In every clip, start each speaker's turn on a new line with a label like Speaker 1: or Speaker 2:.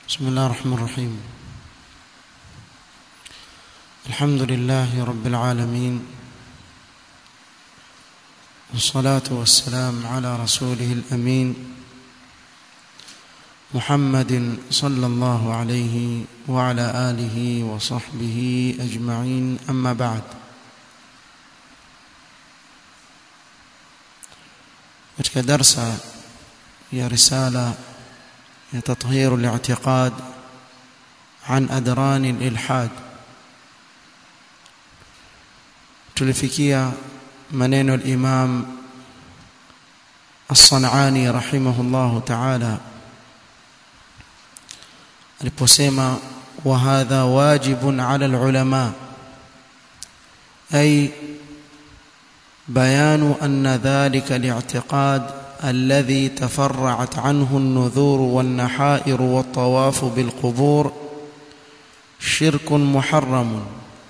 Speaker 1: بسم الله الرحمن الرحيم الحمد لله رب العالمين والصلاة والسلام على رسوله الأمين محمد صلى الله عليه وعلى آله وصحبه أجمعين أما بعد katika darsa ya risala ya tathhir al-i'tiqad an adran al-ilhad tulifikia maneno al-imam as-sanani rahimahullah ta'ala aliposema wa hadha wajibun 'ala al-ulama ay بيان أن ذلك الاعتقاد الذي تفرعت عنه النذور والنحائر والطواف بالقبور شرك محرم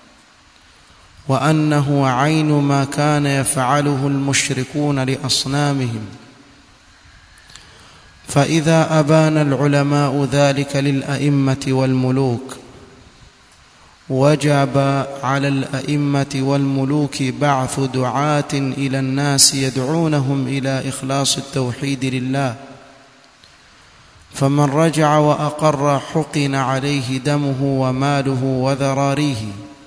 Speaker 1: وأنه عين ما كان يفعله المشركون لأصنامهم فإذا أبان العلماء ذلك للأئمة والملوك وجب على الأئمة والملوك بعث دعاة إلى الناس يدعونهم إلى إخلاص التوحيد لله فمن رجع وأقر حقن عليه دمه وماله وذراريه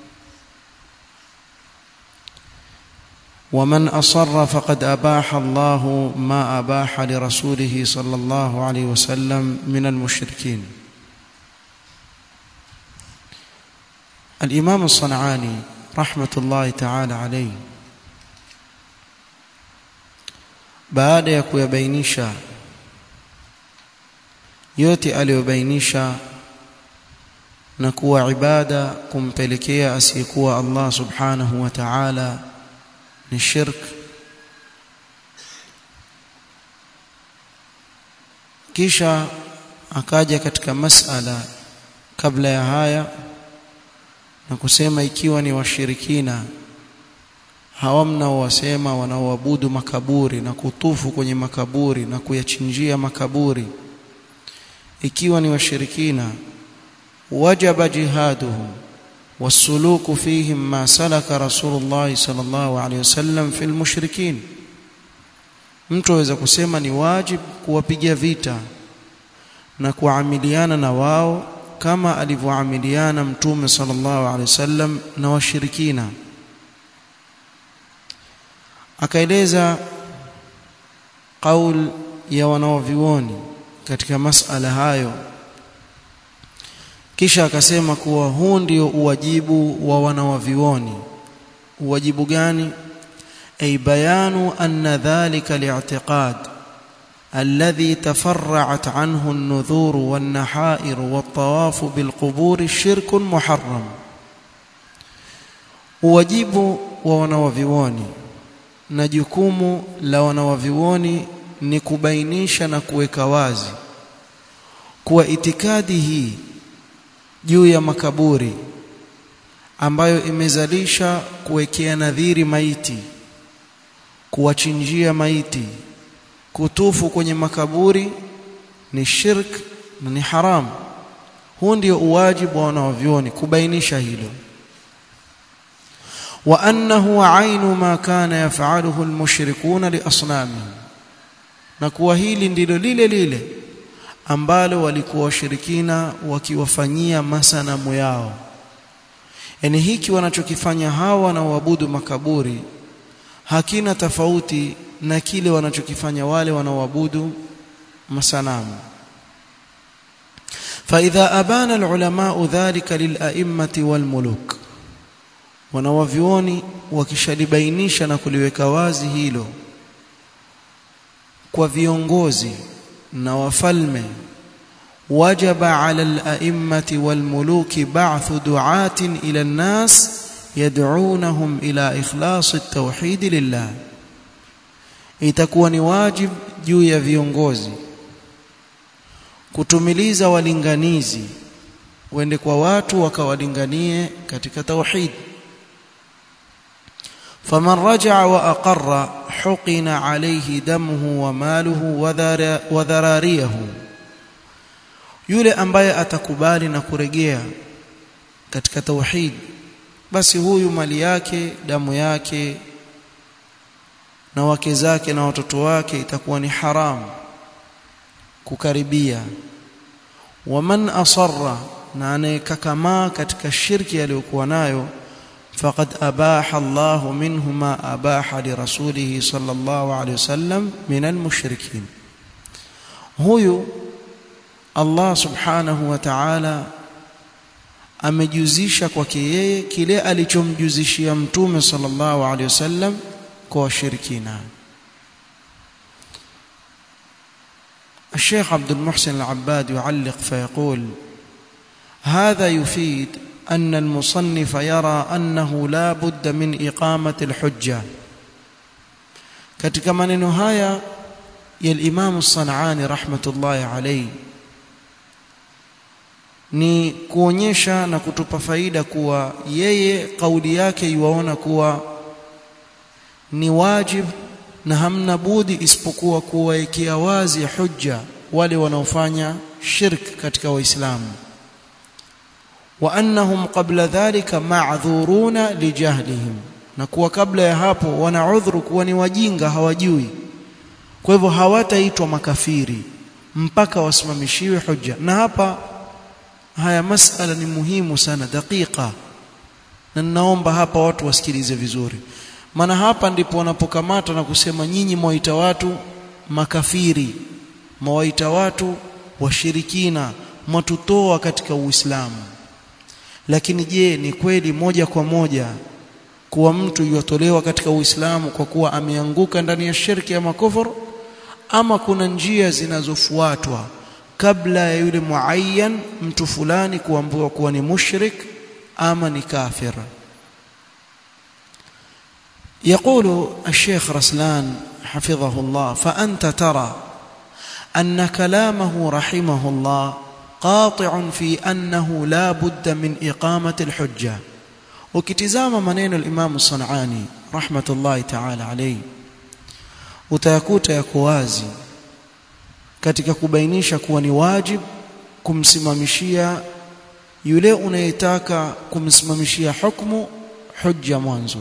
Speaker 1: ومن أصر فقد أباح الله ما أباح لرسوله صلى الله عليه وسلم من المشركين الإمام الصنعاني رحمة الله تعالى عليه baada ya kuyabainisha yote aliyobainisha na kuwa ibada kumpelekea asiyekuwa Allah subhanahu wa ta'ala ni shirk kisha akaja katika masala kabla ya haya na kusema ikiwa ni washirikina hawa mnaowasema wanaoabudu makaburi na kutufu kwenye makaburi na kuyachinjia makaburi ikiwa ni washirikina wajaba jihaduhum والسلوك فيهم ما سلك رسول الله صلى الله عليه وسلم في المشركين mtu aweza kusema ni wajib kuwapiga vita na kuamiliana na wao kama alivyoamiliana mtume sallallahu alaihi wasallam na washirikina akaeleza qaul ya wanaovioni katika masala hayo kisha akasema kuwa huu ndio uwajibu wa wanawavioni uwajibu gani ay bayanu anna dhalika li'tiqad الذي تفرعت عنه النذور والنحائر والطواف بالقبور شرك محرم wajibu wa wanawavioni na jukumu la wanawavioni ni kubainisha na kuweka wazi kuwa itikadi hii juu ya makaburi ambayo imezalisha kuwekea nadhiri maiti kuwachinjia maiti kutufu kwenye makaburi ni shirk na ni haram huu ndio uwajibu wa wanavyuoni kubainisha hilo wa annahu ainu ma kana yaf'aluhu almushrikuna liasnamihim na kuwa hili ndilo lile lile ambalo walikuwa washirikina wakiwafanyia masanamu yao yani hiki wanachokifanya hawa wanaoabudu makaburi hakina tofauti na kile wanachokifanya wale wanaoabudu masanamu فإذا أبان العلماء ذلك للأئمة والملوك wanawavioni wakishalibainisha na kuliweka wazi hilo kwa viongozi na wafalme wajaba ala al-a'immati wal-muluki ba'thu du'atin ila an-nas yad'unahum ila ikhlas at-tauhid lillah itakuwa ni wajib juu ya viongozi kutumiliza walinganizi wende kwa watu wakawalinganie katika tauhid faman raja'a wa aqarra huqina alayhi damuhu wa maluhu wa dharariyahu yule ambaye atakubali na kuregea katika tauhid basi huyu mali yake damu yake na wake zake na watoto wake itakuwa ni haramu kukaribia waman asarra na anayekakamaa katika shirki aliyokuwa nayo faqad abaha Allah minhu ma abaha li rasulih sallallahu alayhi wasallam min almushrikin huyu Allah subhanahu wa ta'ala amejuzisha kwake yeye kile alichomjuzishia mtume sallallahu alayhi wasallam kwa washirikina الشيخ عبد المحسن العباد يعلق فيقول هذا يفيد أن المصنف يرى أنه لا بد من إقامة الحجة katika maneno haya ya Imam Sanani rahmatullahi alayhi ni kuonyesha na kutupa faida kuwa yeye kauli yake yuwaona kuwa ni wajib na hamna budi isipokuwa kuwaekea wazi hujja wale wanaofanya shirk katika waislamu wa annahum qabla dhalika ma'dhuruna lijahlihim na kuwa kabla ya hapo wana udhuru kuwa ni wajinga hawajui kwa hivyo hawataitwa makafiri mpaka wasimamishiwe hujja na hapa haya masala ni muhimu sana dakika na ninaomba hapa watu wasikilize vizuri maana hapa ndipo wanapokamata na kusema nyinyi mwaita watu makafiri mwaita watu washirikina mwatutoa katika Uislamu lakini je ni kweli moja kwa moja kuwa mtu yotolewa katika Uislamu kwa kuwa ameanguka ndani ya shirki ya makufuru ama kuna njia zinazofuatwa kabla ya yule muayyan mtu fulani kuambiwa kuwa ni mushrik ama ni kafir يقول الشيخ رسلان حفظه الله فأنت ترى أن كلامه رحمه الله قاطع في أنه لا بد من إقامة الحجة وكتزام منين الإمام الصنعاني رحمة الله تعالى عليه utayakuta yako wazi katika kubainisha kuwa ni wajib kumsimamishia yule unayetaka kumsimamishia hukumu hujja mwanzo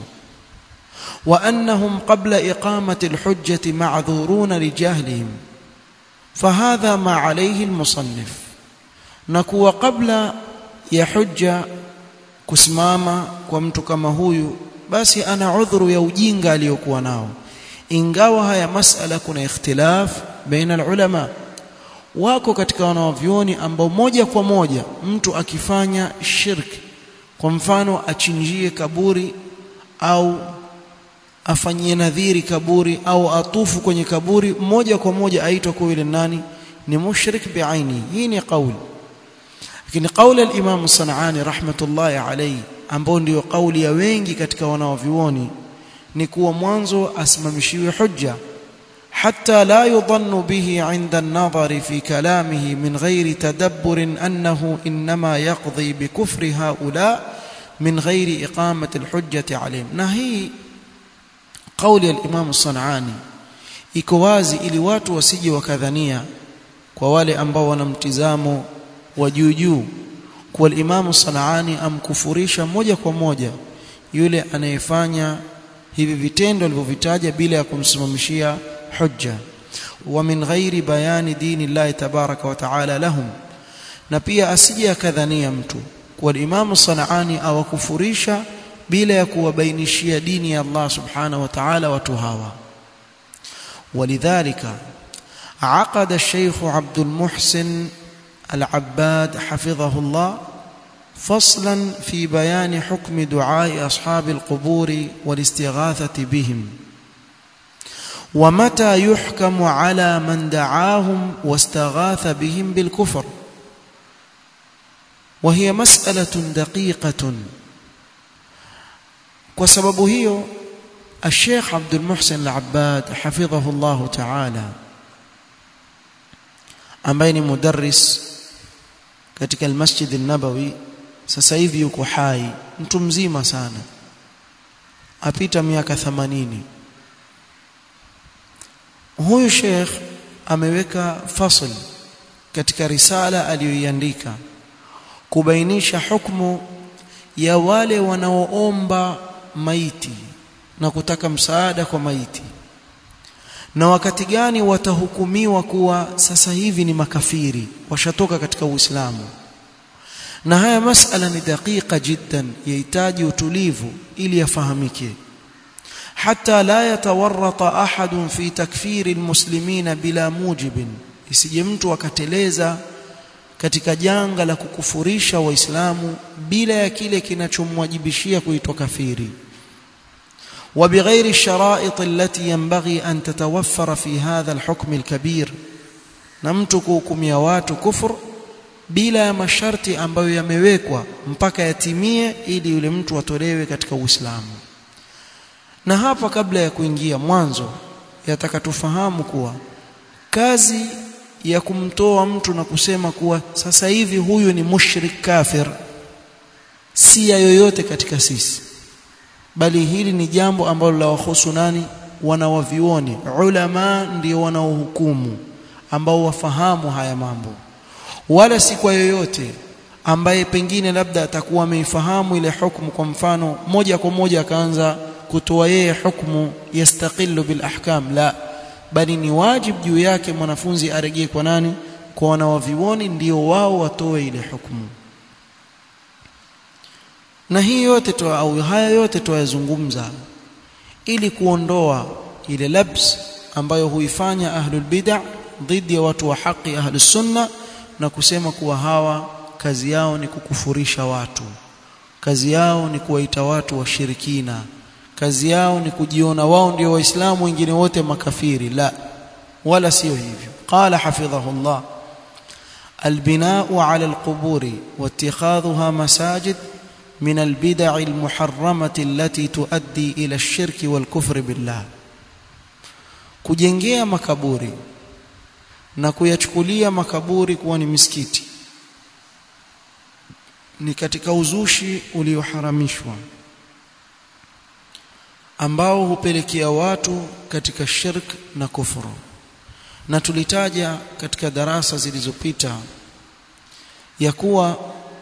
Speaker 1: وأنهم قبل إقامة الحجة معذورون لجهلهم فهذا ما عليه المصنف نكو قبل يحج kusimama kwa mtu kama huyu basi ana udhuru ya ujinga aliyokuwa nao ingawa haya masala kuna ikhtilaf baina ulama wako katika wanavyoni ambao moja kwa moja mtu akifanya shirki kwa mfano achinjie kaburi au afanyie nadhiri kaburi au atufu kwenye kaburi moja kwa moja aitwa kwa yule nani ni mushrik biaini hii ni kauli lakini kauli al-Imam Sanani rahmatullahi alayhi ambao ndio kauli ya wengi katika wanaovioni ni kuwa mwanzo asimamishiwe hujja حتى لا يظن به عند النظر في كلامه من غير تدبر أنه إنما يقضي بكفر هؤلاء من غير إقامة الحجة عليهم نهي قول الإمام الصنعاني iko wazi ili watu wasije wakadhania kwa wale ambao wana mtizamo wa juu juu kwa Imamu Sanaani amkufurisha moja kwa moja yule anayefanya hivi vitendo alivyovitaja bila ya kumsimamishia hujja wa min ghairi bayani dini Allah tabaraka wa taala lahum na pia asije akadhania mtu kwa Imamu Sanaani awakufurisha bila ya kuwabainishia dini ya Allah subhanahu wa ta'ala watu hawa ولذلك عقد الشيخ عبد المحسن العباد حفظه الله فصلا في بيان حكم دعاء أصحاب القبور والاستغاثة بهم ومتى يحكم على من دعاهم واستغاث بهم بالكفر وهي مسألة دقيقة وسبب هي الشيخ عبد المحسن العباد حفظه الله تعالى ambaye ni mudarris katika almasjid an-nabawi sasa hivi yuko hai mtu mzima sana apita miaka 80 huyu sheikh ameweka fasl katika risala aliyoiandika kubainisha hukumu ya wale wanaoomba maiti na kutaka msaada kwa maiti na wakati gani watahukumiwa kuwa sasa hivi ni makafiri washatoka katika Uislamu na haya masala ni dakika jiddan yahitaji utulivu ili yafahamike hata la yatawarrata ahadun fi takfiri almuslimina bila mujibin isije mtu akateleza katika janga la kukufurisha waislamu bila ya kile kinachomwajibishia kuitwa kafiri وبغير الشرائط التي ينبغي أن تتوفر في هذا الحكم الكبير نمتك hukumia watu kufur bila ya masharti ambayo yamewekwa mpaka yatimie ili yule mtu atolewe katika Uislamu na hapa kabla ya kuingia mwanzo yataka tufahamu kuwa kazi ya kumtoa mtu na kusema kuwa sasa hivi huyu ni mushrik kafir si ya yoyote katika sisi bali hili ni jambo ambalo la wahusu nani wanawavioni ulama ndio wanaohukumu ambao wafahamu haya mambo wala si kwa yoyote ambaye pengine labda atakuwa ameifahamu ile hukumu kwa mfano moja kwa moja akaanza kutoa yeye hukumu yastaqillu bil ahkam la bali ni wajibu juu yake mwanafunzi aregee kwa nani kwa wanawavioni ndio wao watoe ile hukumu na hii yote tu au haya yote tuyazungumza ili kuondoa ile labs ambayo huifanya ahlul bid'ah dhidi ya watu wa haki ahlus sunna na kusema kuwa hawa kazi yao ni kukufurisha watu kazi yao ni kuwaita watu washirikina kazi yao ni kujiona wao ndio waislamu wengine wote makafiri la wala sio hivyo qala hafidhahullah البناء على القبور واتخاذها مساجد من البدع المحرمة التي تؤدي إلى الشرك والكفر بالله kujengea makaburi na kuyachukulia makaburi kuwa ni misikiti ni katika uzushi ulioharamishwa ambao hupelekea watu katika shirk na kufuru na tulitaja katika darasa zilizopita ya kuwa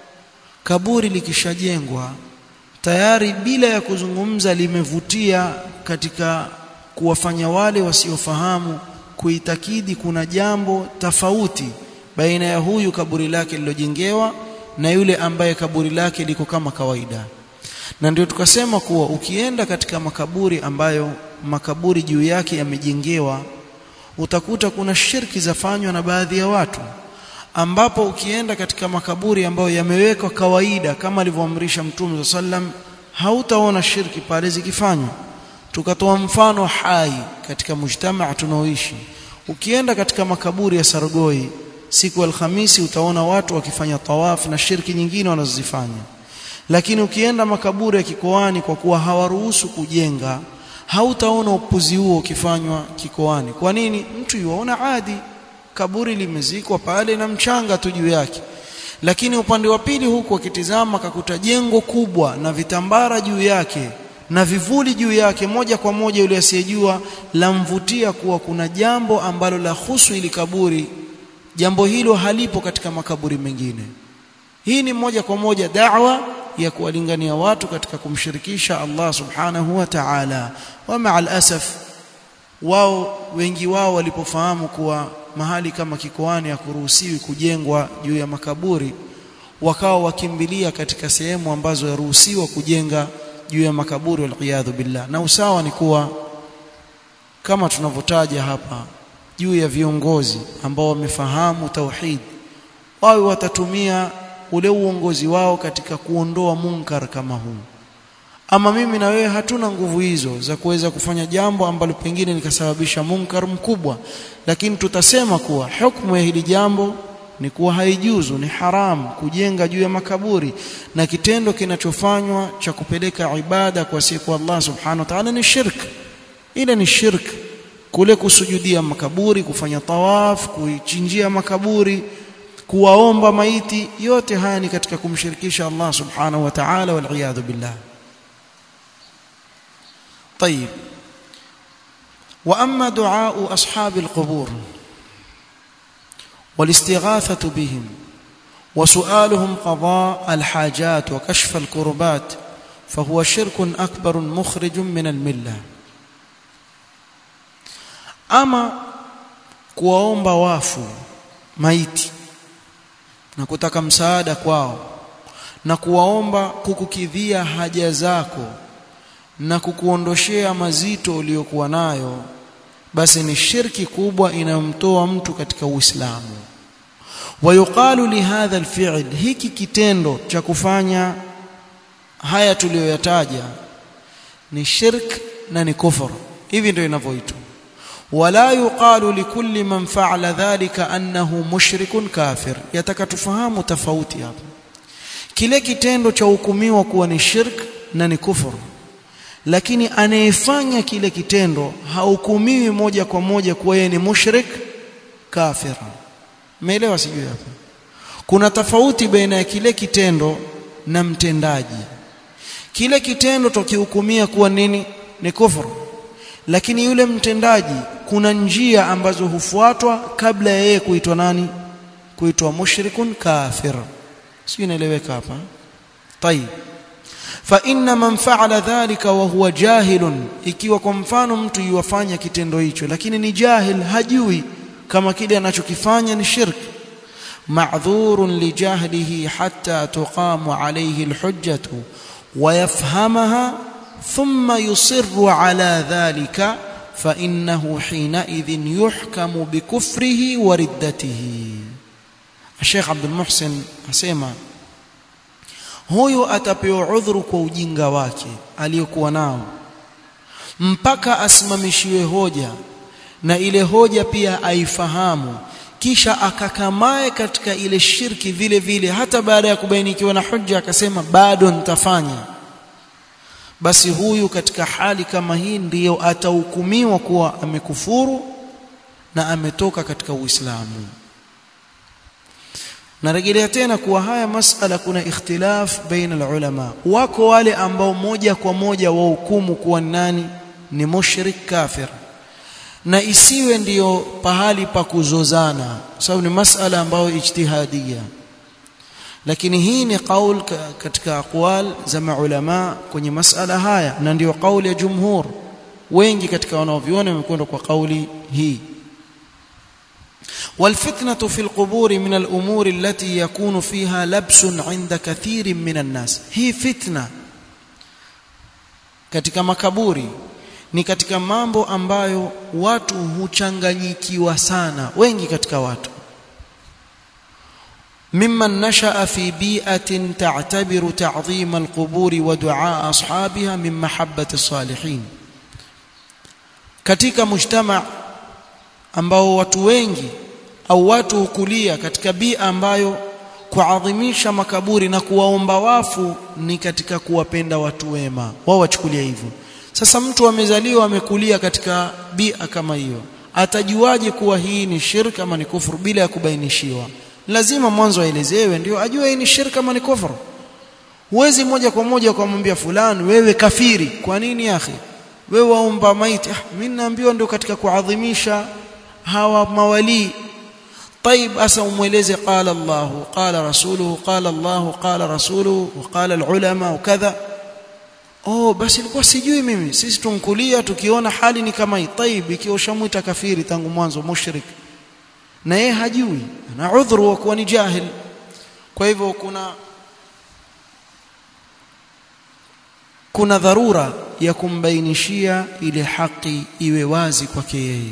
Speaker 1: kaburi likishajengwa tayari bila ya kuzungumza limevutia katika kuwafanya wale wasiofahamu kuitakidi kuna jambo tofauti baina ya huyu kaburi lake lilojengewa na yule ambaye kaburi lake liko kama kawaida na ndio tukasema kuwa ukienda katika makaburi ambayo makaburi juu yake yamejengewa utakuta kuna shirki zafanywa na baadhi ya watu ambapo ukienda katika makaburi ambayo yamewekwa kawaida kama alivyoamrisha Mtume sallam hautaona shirki pale zikifanywa tukatoa mfano hai katika mujtamaa tunaoishi ukienda katika makaburi ya Sargoi siku ya Alhamisi utaona watu wakifanya tawaf na shirki nyingine wanazozifanya lakini ukienda makaburi ya kikoani kwa kuwa hawaruhusu kujenga hautaona upuzi huo ukifanywa kikoani kwa nini mtu yuaona adi kaburi limezikwa pale na mchanga tu juu yake lakini upande wa pili huku akitizama akakuta jengo kubwa na vitambara juu yake na vivuli juu yake moja kwa moja yule asiyejua lamvutia kuwa kuna jambo ambalo la husu ili kaburi jambo hilo halipo katika makaburi mengine hii ni moja kwa moja da'wa ya kuwalingania watu katika kumshirikisha Allah subhanahu wa ta'ala wa ma'al asaf wao wengi wao walipofahamu kuwa mahali kama kikoani hakuruhusiwi kujengwa juu ya makaburi wakawa wakimbilia katika sehemu ambazo yaruhusiwa kujenga juu ya makaburi waliyadhu billah na usawa ni kuwa kama tunavyotaja hapa juu ya viongozi ambao wamefahamu tauhid wawe watatumia ule uongozi wao katika kuondoa munkar kama huu ama mimi na wewe hatuna nguvu hizo za kuweza kufanya jambo ambalo pengine likasababisha munkar mkubwa lakini tutasema kuwa hukumu ya hili jambo ni kuwa haijuzu ni haram kujenga juu ya makaburi na kitendo kinachofanywa cha kupeleka ibada kwa siku Allah subhanahu wa ta'ala ni shirk ile ni shirk kule kusujudia makaburi kufanya tawaf kuichinjia makaburi kuwaomba maiti yote haya ni katika kumshirikisha Allah subhanahu wa ta'ala wal billah طيب واما دعاء اصحاب القبور والاستغاثة بهم وسؤالهم قضاء الحاجات وكشف الكربات فهو شرك أكبر مخرج من الملة أما kuwaomba wafu maiti na kutaka msaada kwao na kuwaomba kukukidhia haja zako na kukuondoshea mazito uliyokuwa nayo basi ni shirki kubwa inayomtoa mtu katika Uislamu wayuqalu lihadha alfi'l hiki kitendo cha kufanya haya tuliyoyataja ni shirk na ni kufur hivi ndio inavyoitwa wala yuqalu likulli man fa'ala dhalika annahu mushrikun kafir yataka tufahamu tofauti hapa kile kitendo cha hukumiwa kuwa ni shirk na ni kufuru lakini anayefanya kile kitendo hahukumiwi moja kwa moja kuwa yeye ni mushrik kafir umeelewa sijui hapa kuna tofauti baina ya kile kitendo na mtendaji kile kitendo tukihukumia kuwa nini ni kufuru lakini yule mtendaji kuna njia ambazo hufuatwa kabla ya yeye kuitwa nani kuitwa mushrikun kafir sio inaeleweka hapa طيب فإن من فعل ذلك وهو جاهل ikiwa kwa mfano mtu yuwafanya kitendo hicho lakini ni jahil hajui kama kile anachokifanya ni shirk معذور لجهله حتى تقام عليه الحجة ويفهمها ثم يصر على ذلك فإنه حينئذ يحكم بكفره وردته الشيخ عبد المحسن أسيما huyu atapewa udhuru kwa ujinga wake aliyokuwa nao mpaka asimamishiwe hoja na ile hoja pia aifahamu kisha akakamae katika ile shirki vile vile hata baada ya kubainikiwa na hujja akasema bado nitafanya basi huyu katika hali kama hii ndiyo atahukumiwa kuwa amekufuru na ametoka katika Uislamu narejelea tena kuwa haya masala kuna ikhtilaf baina ulama wako wale ambao moja kwa moja wahukumu kuwa nani ni mushrik kafir na isiwe ndiyo pahali pa kuzozana sababu ni masala ambayo ijtihadia lakini hii ni qaul katika aqwal za maulama kwenye masala haya na ndiyo kauli ya jumhur wengi katika wanaoviona wamekwenda kwa kauli hii والفتنة في القبور من الأمور التي يكون فيها لبس عند كثير من الناس هي فتنة katika makaburi ni katika mambo ambayo watu huchanganyikiwa sana wengi katika watu ممن نشأ في بيئة تعتبر تعظيم القبور ودعاء أصحابها من محبة الصالحين katika mujtama ambao watu wengi au watu hukulia katika bia ambayo kuadhimisha makaburi na kuwaomba wafu ni katika kuwapenda watu wema wao wachukulia hivyo sasa mtu amezaliwa amekulia katika bia kama hiyo atajuaje kuwa hii ni shirka ama ni kufuru bila ya kubainishiwa lazima mwanzo aelezewe ndio ajue hii ni shirka ama ni kufuru huwezi moja kwa moja kumwambia fulani wewe kafiri kwa nini akhi wewe waomba maiti ah mimi naambiwa ndio katika kuadhimisha hawa mawali طيب asa umweleze qala Allah qala rasuluhu qala Allah qala rasuluhu وقال العلماء وكذا oh basi ilikuwa sijui mimi sisi tunkulia tukiona hali ni kama hii طيب ikiwa ushamuita kafiri tangu mwanzo mushrik na yeye hajui na udhuru wa kuwa ni jahil kwa hivyo kuna kuna dharura ya kumbainishia ile haki iwe wazi kwake yeye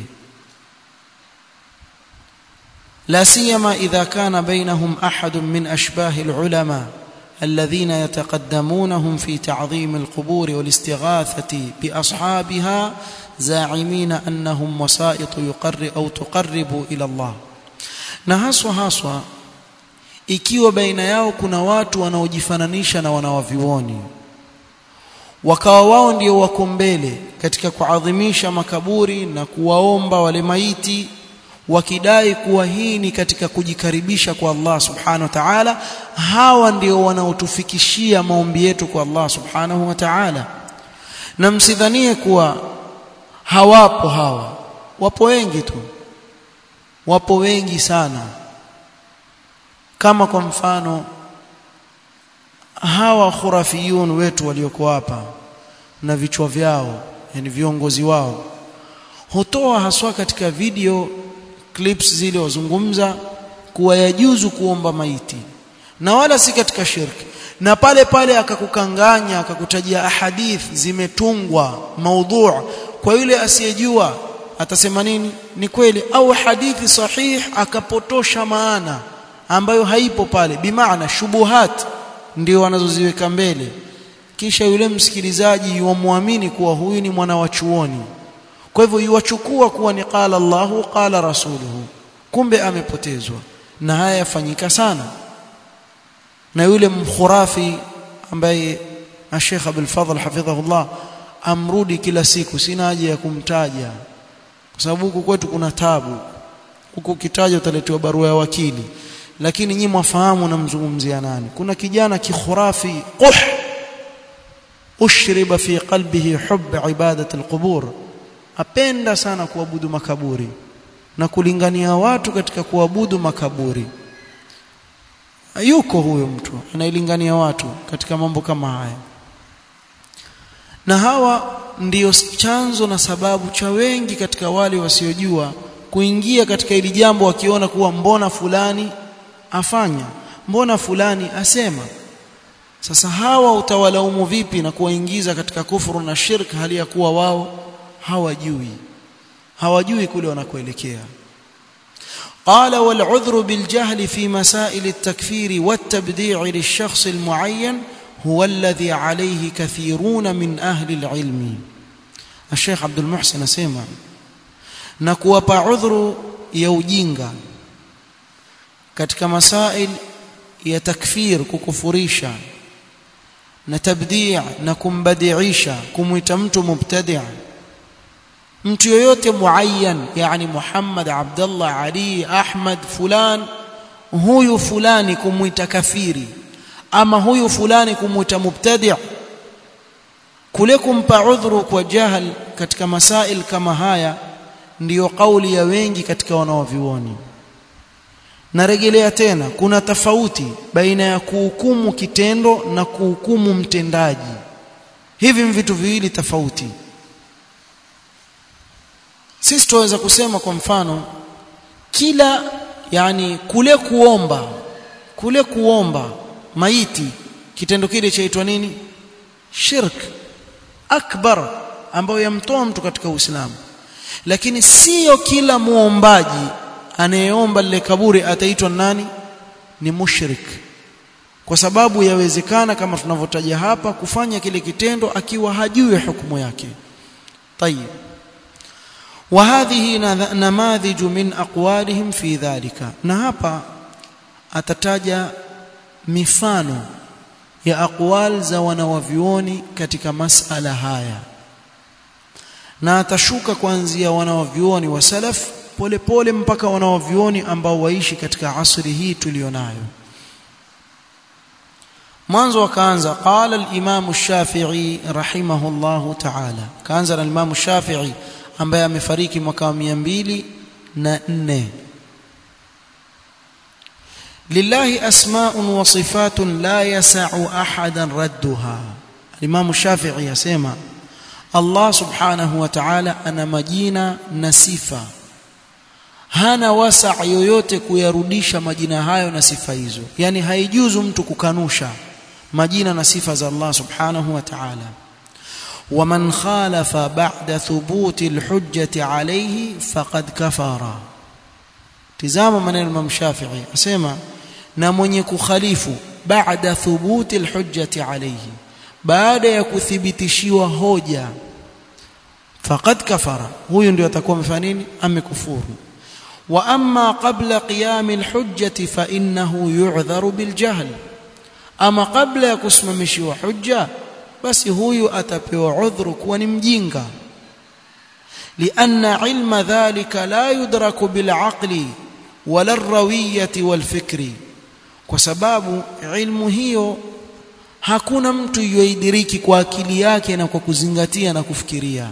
Speaker 1: لا سيما إذا كان بينهم أحد من أشباه العلماء الذين يتقدمونهم في تعظيم القبور والاستغاثة بأصحابها زاعمين أنهم وسائط يقرب أو تقرب إلى الله na haswa haswa ikiwa baina yao kuna watu wanaojifananisha na wanawavioni wakawa wao ndio wako mbele katika kuadhimisha makaburi na kuwaomba wale maiti wakidai kuwa hii ni katika kujikaribisha kwa Allah subhanahu wa ta'ala hawa ndio wanaotufikishia maombi yetu kwa Allah subhanahu wa ta'ala na msidhanie kuwa hawapo hawa wapo wengi tu wapo wengi sana kama kwa mfano hawa khurafiyun wetu walioko hapa na vichwa vyao yani viongozi wao hutoa haswa katika video clips zile wazungumza kuwa yajuzu kuomba maiti na wala si katika shirki na pale pale akakukanganya akakutajia ahadith zimetungwa maudhu kwa yule asiyejua atasema nini ni kweli au hadithi sahih akapotosha maana ambayo haipo pale bimaana shubuhat ndio wanazoziweka mbele kisha yule msikilizaji yuamwamini kuwa huyu ni mwana wa chuoni kwa hivyo yuwachukua kuwa ni qala Allahu qala rasuluhu kumbe amepotezwa na haya yafanyika sana na yule mkhurafi ambaye Sheikh Abdul Fadhl hafidhahullah amrudi kila siku sina haja ya kumtaja kwa sababu huku kwetu kuna tabu huku ukitaja utaletewa barua ya wakili lakini nyinyi mwafahamu namzungumzia nani kuna kijana kikhurafi quh ushriba fi qalbihi hubb ibadati alqubur apenda sana kuabudu makaburi na kulingania watu katika kuabudu makaburi yuko huyo mtu anailingania watu katika mambo kama haya na hawa ndiyo chanzo na sababu cha wengi katika wale wasiojua kuingia katika hili jambo wakiona kuwa mbona fulani afanya mbona fulani asema sasa hawa utawalaumu vipi na kuwaingiza katika kufuru na shirk hali ya kuwa wao hawajui hawajui kule wanakoelekea قال والعذر بالجهل في مسائل التكفير والتبديع للشخص المعين هو الذي عليه كثيرون من أهل العلم الشيخ عبد المحسن سيما نكوapa عذر ya ujinga katika masail ya takfir kukufurisha na tabdi' na kumbadiisha kumuita mtu mubtadi' mtu yoyote muayyan yani Muhammad Abdullah Ali Ahmad fulan huyu fulani kumuita kafiri ama huyu fulani kumuita mubtadi' kule kumpa udhuru kwa jahal katika masail kama haya ndiyo kauli ya wengi katika wanaovioni narejelea tena kuna tofauti baina ya kuhukumu kitendo na kuhukumu mtendaji hivi vitu viwili tofauti sisi tuweza kusema kwa mfano kila yani kule kuomba kule kuomba maiti kitendo kile chaitwa nini shirk akbar ambayo yamtoa mtu katika Uislamu lakini sio kila muombaji anayeomba lile kaburi ataitwa nani ni mushrik kwa sababu yawezekana kama tunavyotaja hapa kufanya kile kitendo akiwa hajui hukumu yake tayib وهذه نماذج من اقوالهم في ذلك na hapa atataja mifano ya aqwal za wanawavioni katika masala haya na atashuka kuanzia wanawavioni wa salaf polepole mpaka wanawavioni ambao waishi katika asri hii tulionayo mwanzo wakaanza qala al-imam ash-shafi'i rahimahullahu ta'ala kaanza na al-imam ash-shafi'i ambaye amefariki mwaka wa 204 lillahi asma'un wa sifatun la yas'u ahadan radduha al-imam ash-shafi'i yasema Allah subhanahu wa ta'ala ana majina na sifa hana wasa yoyote kuyarudisha majina hayo na sifa hizo yani haijuzu mtu kukanusha majina na sifa za Allah subhanahu wa ta'ala ومن خالف بعد ثبوت الحجة عليه فقد كفر tizama maneno Imam Shafi'i asema na mwenye kukhalifu baada thubuti alhujjati alayhi baada ya kuthibitishiwa hoja faqad kafara huyo ndio atakuwa amefanya nini amekufuru wa amma qabla qiyam alhujjati fa innahu yu'dharu biljahl ama qabla ya kusimamishiwa hujja basi huyu atapewa udhuru kuwa ni mjinga لأن علم ذلك لا يدرك بالعقل ولا الروية والفكر kwa sababu ilmu hiyo hakuna mtu yoidiriki kwa akili yake na kwa kuzingatia na kufikiria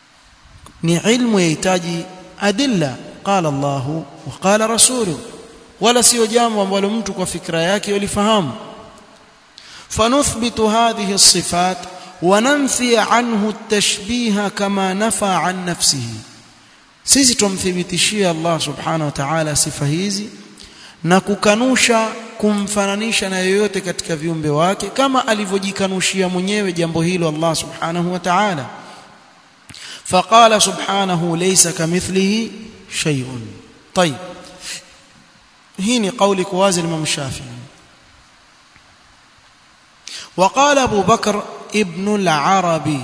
Speaker 1: ni ilmu yahitaji adilla qala Allah wa qala rasuluhu wala sio jambo ambalo mtu kwa fikra yake yalifahamu fanuthbitu hadhihi as-sifat wa nanfi anhu at-tashbiha kama nafa an nafsihi sisi tumthibitishia Allah subhanahu wa ta'ala sifa hizi na kukanusha kumfananisha na yoyote katika viumbe wake kama alivyojikanushia mwenyewe jambo hilo Allah subhanahu wa ta'ala فقال سبحانه ليس كمثله شيء طيب هيني قولك وازي الإمام الشافعي وقال أبو بكر ابن العربي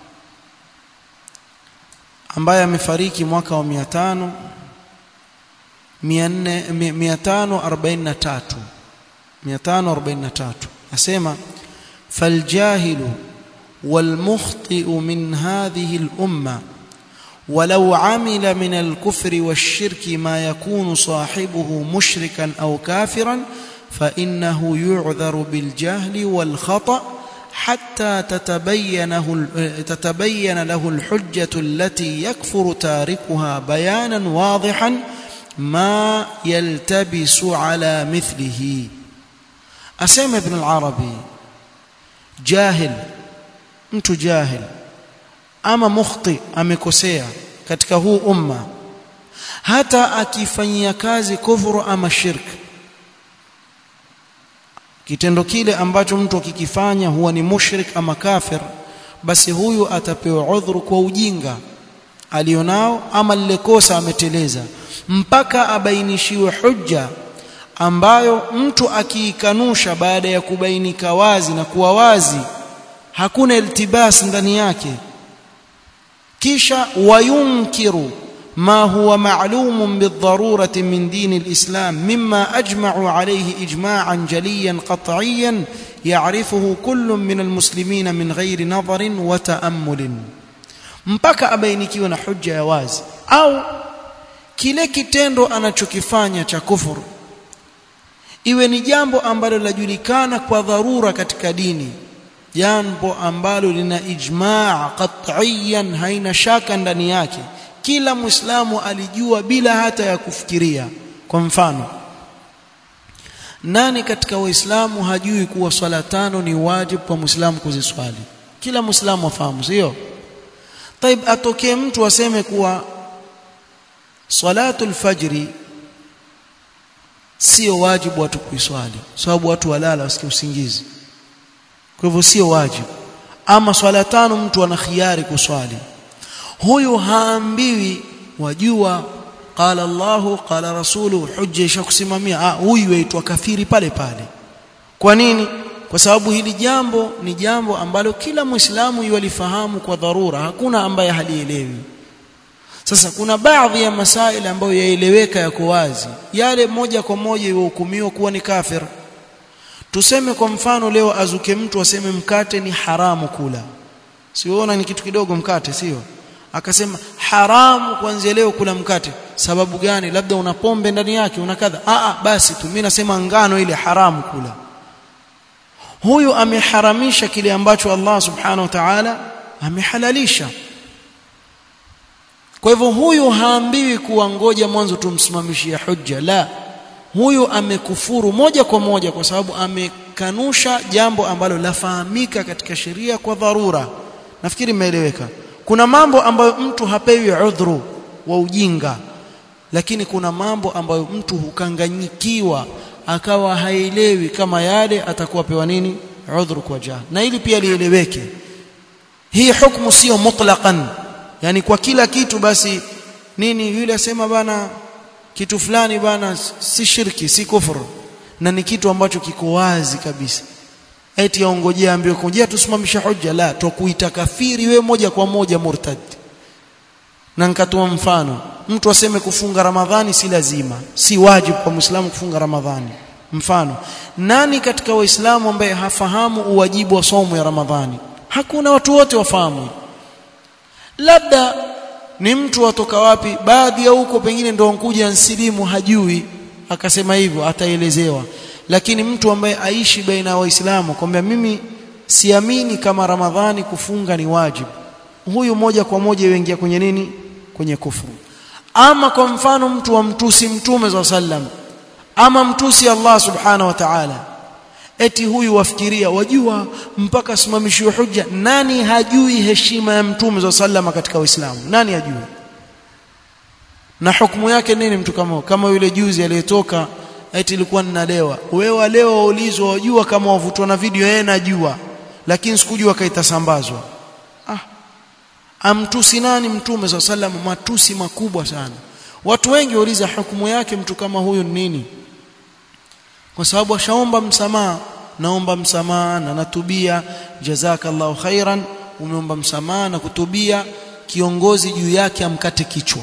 Speaker 1: ambaye amefariki mwaka wa 500 543 543 asema faljahilu والمخطئ من هذه الأمة ولو عمل من الكفر والشرك ما يكون صاحبه مشركا أو كافرا فإنه يعذر بالجهل والخطأ حتى تتبينه تتبين له الحجة التي يكفر تاركها بيانا واضحا ما يلتبس على مثله أسمى ابن العربي جاهل mtu jahil ama mukhti amekosea katika huu umma hata akifanyia kazi kufuru ama shirk kitendo kile ambacho mtu akikifanya huwa ni mushrik ama kafir basi huyu atapewa udhuru kwa ujinga alionao ama lile kosa ameteleza mpaka abainishiwe hujja ambayo mtu akiikanusha baada ya kubainika wazi na kuwa wazi hakuna iltibas ndani yake kisha wayunkiru ما هو معلوم بالضرورة من دين الإسلام مما أجمع عليه إجماعا جليا قطعيا يعرفه كل من المسلمين من غير نظر وتأمل mpaka abainikiwe na hujja ya wazi au kile kitendo anachokifanya cha kufuru iwe ni jambo ambalo lajulikana kwa dharura katika dini jambo ambalo lina ijmaa qat'iyan haina shaka ndani yake kila muislamu alijua bila hata ya kufikiria kwa mfano nani katika waislamu hajui kuwa swala tano ni wajibu kwa muislamu kuziswali kila muislamu afahamu sio طيب atokee mtu aseme kuwa salatul fajri sio wajibu watu kuiswali sababu watu walala wasikie usingizi kwa hivyo sio wajibu ama swala tano mtu ana khiari kuswali huyu haambiwi wajua qala Allahu qala rasulu hujja ishakusimamia ah huyu aitwa kafiri pale pale kwa nini kwa sababu hili jambo ni jambo ambalo kila muislamu yulifahamu kwa dharura hakuna ambaye halielewi sasa kuna baadhi ya masaili ambayo yaeleweka yako wazi yale moja kwa moja iwahukumiwa kuwa ni kafir tuseme kwa mfano leo azuke mtu aseme mkate ni haramu kula siona ni kitu kidogo mkate sio akasema haramu kuanzia leo kula mkate sababu gani labda una pombe ndani yake una kadha a a basi tu mimi nasema ngano ile haramu kula huyu ameharamisha kile ambacho Allah subhanahu wa ta'ala amehalalisha kwa hivyo huyu haambiwi kuwa ngoja mwanzo tumsimamishie hujja la huyu amekufuru moja kwa moja kwa sababu amekanusha jambo ambalo lafahamika katika sheria kwa dharura nafikiri imeeleweka kuna mambo ambayo mtu hapewi udhuru wa ujinga lakini kuna mambo ambayo mtu hukanganyikiwa akawa haelewi kama yale atakuwa pewa nini udhuru kwa jahil na ili pia lieleweke hii hukumu sio mutlaqan yani kwa kila kitu basi nini yule asema bana kitu fulani bana si shirki si kufuru na ni kitu ambacho kiko wazi kabisa eti aongojea ambiwe kujia tusimamishe hujja la tukuita kafiri we moja kwa moja murtad na nikatoa mfano mtu aseme kufunga ramadhani si lazima si wajibu kwa muislamu kufunga ramadhani mfano nani katika waislamu ambaye hafahamu uwajibu wa somo ya ramadhani hakuna watu wote wafahamu labda ni mtu watoka wapi baadhi ya huko pengine ndio nkuja nsilimu hajui akasema hivyo ataelezewa lakini mtu ambaye aishi baina ya waislamu kwamba mimi siamini kama ramadhani kufunga ni wajibu huyu moja kwa moja yuingia kwenye nini kwenye kufuru ama kwa mfano mtu wa mtusi mtume za sallam ama mtusi Allah subhanahu wa ta'ala eti huyu wafikiria wajua mpaka simamishiwe hujja nani hajui heshima ya mtume za sallama katika uislamu nani hajui na hukumu yake nini mtu kama kama yule juzi aliyetoka eti ilikuwa ninalewa wewe leo waulizwa wajua kama wavutwa na video yeye najua lakini sikujua kaitasambazwa ah amtusi nani mtume za sallam matusi makubwa sana watu wengi wauliza hukumu yake mtu kama huyu ni nini kwa sababu ashaomba msamaha naomba msamaha na natubia jazakallahu khairan umeomba msamaha na kutubia kiongozi juu yake amkate kichwa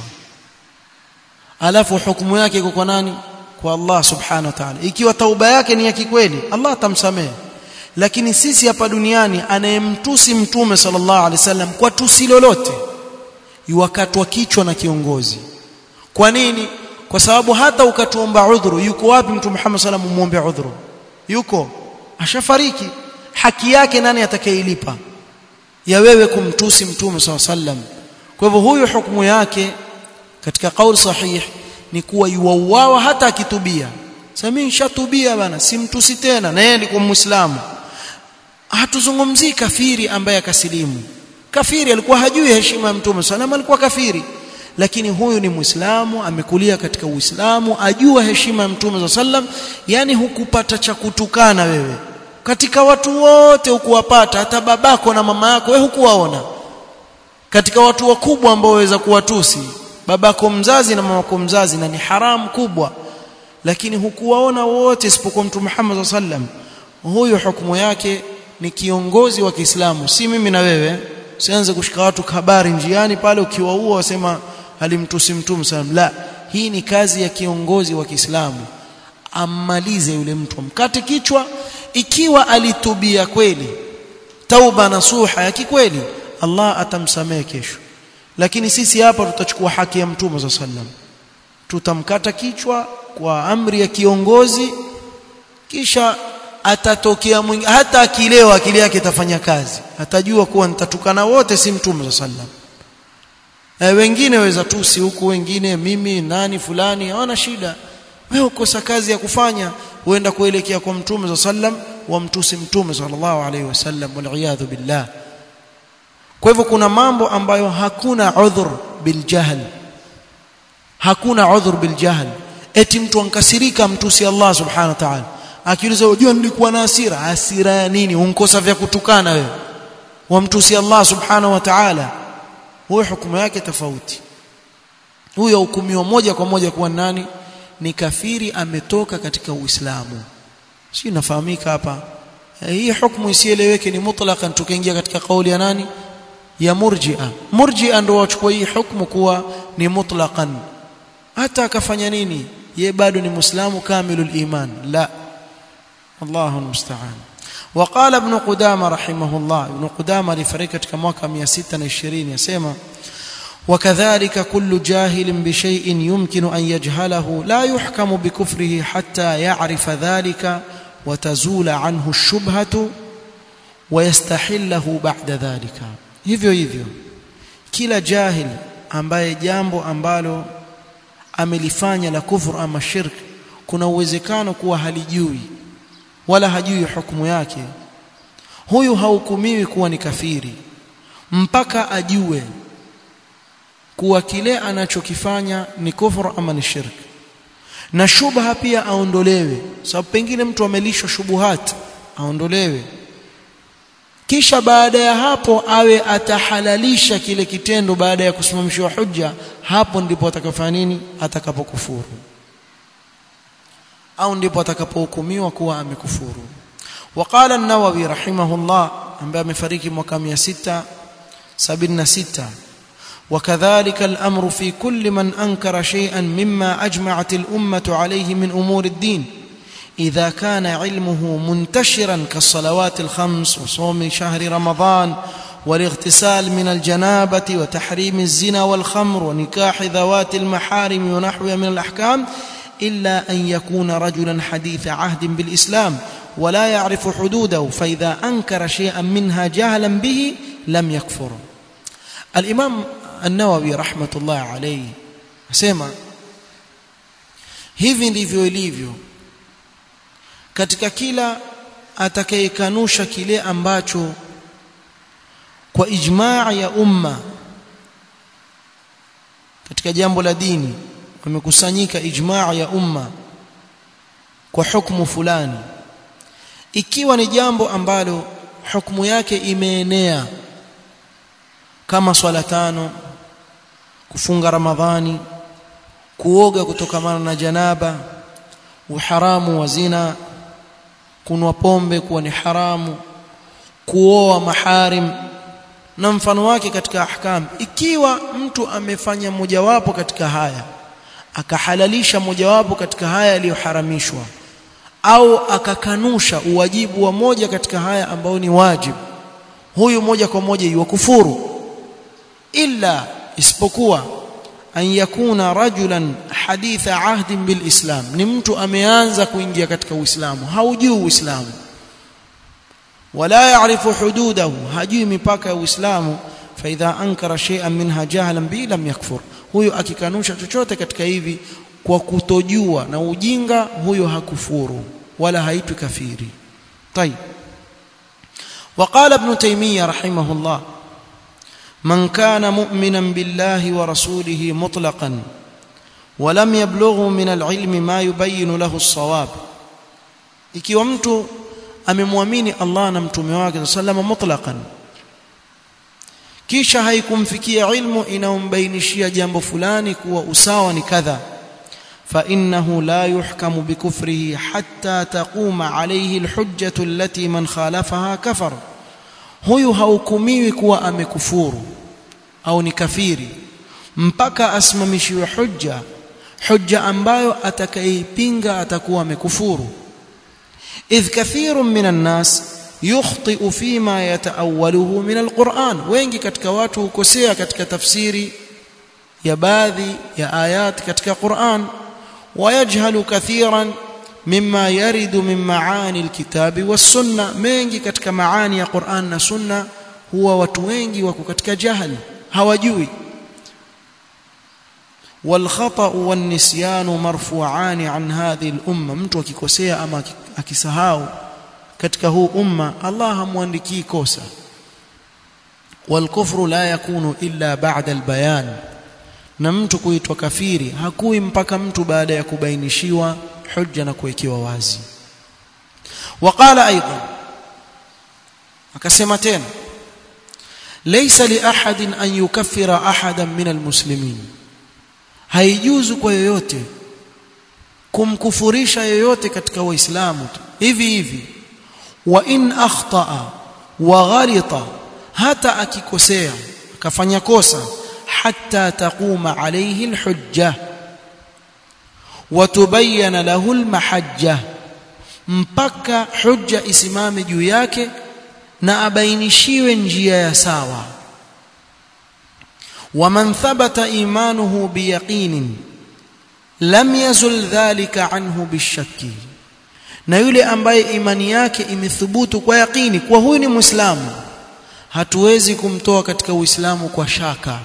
Speaker 1: alafu hukumu yake iko kwa nani kwa Allah subhanahu wa ta'ala ikiwa tauba yake ni ya kikweli Allah atamsamehe lakini sisi hapa duniani anayemtusi mtume sallallahu alaihi wasallam kwa tusi lolote yuwakatwa kichwa na kiongozi kwa nini kwa sababu hata ukatuomba udhuru yuko wapi mtume Muhammad sallallahu alaihi wasallam muombe udhuru yuko ashafariki haki yake nani atakayeilipa ya wewe kumtusi mtume sallallahu alaihi wasallam kwa hivyo huyu hukumu yake katika kauli sahih ni kuwa yuauawa hata akitubia sasa mimi nishatubia bana simtusi tena na yeye alikuwa muislamu hatuzungumzii kafiri ambaye akasilimu kafiri alikuwa hajui heshima ya mtume sallam alikuwa kafiri lakini huyu ni muislamu amekulia katika uislamu ajua heshima ya mtume sallam yani hukupata cha kutukana wewe katika watu wote hukuwapata hata babako na mama yako wewe hukuwaona katika watu wakubwa ambao waweza kuwatusi babako mzazi na mamako mzazi na ni haramu kubwa lakini hukuwaona wote isipokuwa mtume Muhammad sallam huyu hukumu yake ni kiongozi wa Kiislamu si mimi na wewe usianze kushika watu habari njiani pale ukiwaua wasema alimtusi mtume sallam la hii ni kazi ya kiongozi wa Kiislamu ammalize yule mtu mkate kichwa ikiwa alitubia kweli tauba nasuha ya kikweli Allah atamsamehe kesho lakini sisi hapa tutachukua haki ya mtume za sallam tutamkata kichwa kwa amri ya kiongozi kisha atatokea mwingi hata akilewa akili yake itafanya kazi atajua kuwa nitatukana wote si mtume za sallam e, wengine waweza tusi huku wengine mimi nani fulani hawana shida wewe ukosa kazi ya kufanya huenda kuelekea kwa mtume za sallam wamtusi mtume sallallahu alaihi wasallam wal billah kwa hivyo kuna mambo ambayo hakuna udhur biljahl hakuna udhur biljahl eti mtu ankasirika mtusi Allah subhanahu wa ta'ala akiuliza unajua nilikuwa na hasira hasira ya nini unkosa vya kutukana wewe wamtusi Allah subhanahu wa ta'ala huyo hukumu yake tofauti huyo hukumiwa moja kwa moja kuwa nani ni kafiri ametoka katika Uislamu si nafahamika hapa hii hukumu isieleweke ni mutlaqan tukaingia katika kauli ya nani ya murji'a murji'a ndio wachukua hii hukumu kuwa ni mutlaqan hata akafanya nini ye bado ni muislamu kamilul iman la Allahu musta'an وقال ابن قدامه رحمه الله ابن قدامه لفريق katika mwaka 620 yasema وكذلك كل جاهل بشيء يمكن أن يجهله لا يحكم بكفره حتى يعرف ذلك وتزول عنه الشبهة ويستحله بعد ذلك hivyo hivyo kila jahil ambaye jambo ambalo amelifanya la kufur ama shirk kuna uwezekano kuwa halijui wala hajui hukumu yake huyu hahukumiwi kuwa ni kafiri mpaka ajue kuwa kile anachokifanya ni kufur ama ni shirk na shubha pia aondolewe sababu pengine mtu amelishwa shubuhat aondolewe kisha baada ya hapo awe atahalalisha kile kitendo baada ya kusimamishwa hujja hapo ndipo atakafanya nini atakapokufuru au ndipo atakapohukumiwa kuwa amekufuru وقال النووي رحمه الله ambaye amefariki mwaka 676 وكذلك الأمر في كل من أنكر شيئا مما أجمعت الأمة عليه من أمور الدين إذا كان علمه منتشرا كالصلوات الخمس وصوم شهر رمضان والاغتسال من الجنابة وتحريم الزنا والخمر ونكاح ذوات المحارم ونحوها من الأحكام إلا أن يكون رجلا حديث عهد بالإسلام ولا يعرف حدوده فإذا أنكر شيئا منها جهلا به لم يكفر الإمام النووي رحمة الله عليه سيما hivi ndivyo ilivyo katika kila atakayekanusha kile ambacho kwa ijmaa ya umma katika jambo la dini wamekusanyika ijmaa ya umma kwa hukumu fulani ikiwa ni jambo ambalo hukumu yake imeenea kama swala tano kufunga ramadhani kuoga kutokamana na janaba uharamu wa zina kunwa pombe kuwa ni haramu kuoa maharim na mfano wake katika ahkam ikiwa mtu amefanya mojawapo katika haya akahalalisha mojawapo katika haya yaliyoharamishwa au akakanusha uwajibu wa moja katika haya ambao ni wajibu huyu moja kwa moja yuwakufuru illa isipokuwa an yakuna rajulan haditha ahdin bil islam ni mtu ameanza kuingia katika uislamu haujui uislamu wala yaarifu hududahu hajui mipaka ya uislamu fa idha ankara shay'an minha jahlan bi lam yakfur huyo akikanusha chochote katika hivi kwa kutojua na ujinga huyo hakufuru wala haitwi kafiri طيب وقال ابن تيميه رحمه الله من كان مؤمنا بالله ورسوله مطلقا ولم يبلغه من العلم ما يبين له الصواب ikiwa mtu amemwamini Allah na mtume wake sallama mutlaqan kisha haikumfikia ilmu inaombainishia jambo fulani kuwa usawa ni kadha فانه لا يحكم بكفره حتى تقوم عليه الحجه التي من خالفها كفر huyu hahukumiwi kuwa amekufuru au ni kafiri mpaka asimamishiwe hujja hujja ambayo atakayeipinga atakuwa amekufuru idh kathirun minan nas yukhti'u fima yata'awwaluhu min alquran wengi katika watu hukosea katika tafsiri ya baadhi ya ayat katika Qur'an ويجهل كثيرا مما يرد من معاني الكتاب والسنه mengi katika maani ya Qur'an na sunna huwa watu wengi wako katika jahili hawajui والخطا والنسيان مرفوعان عن هذه الامه mtu akikosea ama akisahau katika huu umma Allah hamwandikii kosa والكفر لا يكون الا بعد البيان na mtu kuitwa kafiri hakui mpaka mtu baada ya kubainishiwa hujja na kuwekewa wazi waqala aidan akasema tena laysa li ahadin an yukaffira ahadan min almuslimin haijuzu kwa yoyote kumkufurisha yoyote katika waislamu hivi hivi wa in akhtaa wa ghalita hata akikosea akafanya kosa حتى تقوم عليه الحجة وتبين له المحجة mpaka hujja isimame juu yake na abainishiwe njia ya sawa waman thabata imanuhu biyaqinin lam yazul dhalika anhu bishakki na yule ambaye imani yake imethubutu kwa yaqini kwa huyu ni muislamu hatuwezi kumtoa katika uislamu kwa shaka